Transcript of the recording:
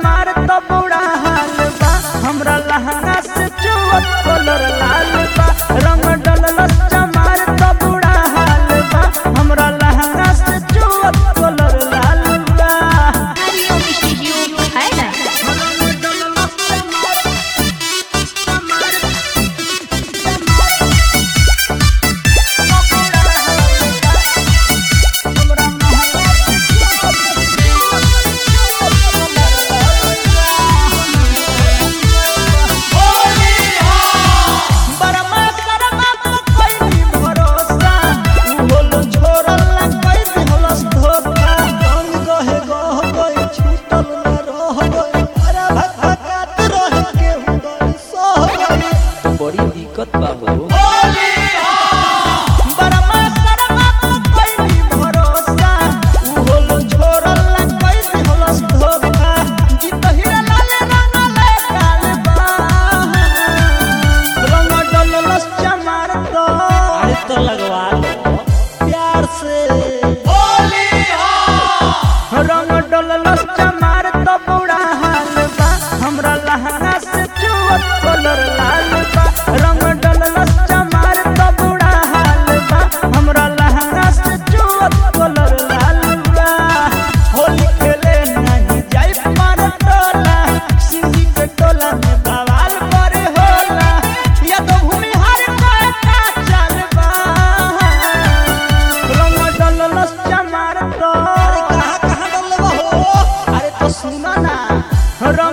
चमार तो बुरा हाल बा हमरा लहंगा से चुअत कलर लाल बा रंग डललस चमार तो बुरा हाल बा हमरा लहंगा से चुअत कलर लाल बा हरिओम स्टूडियो है ना बरमा करमा पर कोई भरोसा बोल छोड़ल ना कोई दिहलस धोखा रंग गहे गह गई छूटल न रह गई अरे भटकात रह के उदर सह गई बड़ी दिक्कत बा हो बरमा करमा पर कोई भरोसा बोल छोड़ल ना कोई दिहलस धोखा जीत हीरा लाल रंग ले काल बा रंग डललस चमार तो अरे तो लगवा लो प्यार से रंग डललस चमार तो बुरा हाल बा हमरा लहंगा से चुअत कलर लाल बा रंग डललस चमार तो बुरा हाल बा हमरा लहंगा से चुअत कलर लाल बा होली खेले नहीं जाई पार टोला सिंधी के टोला में बवाल करे होला या तो भूमि हर का चल बा रंग डललस चमार तो अरे कहाँ कहाँ डलवा हो अरे तो सुना ना रंग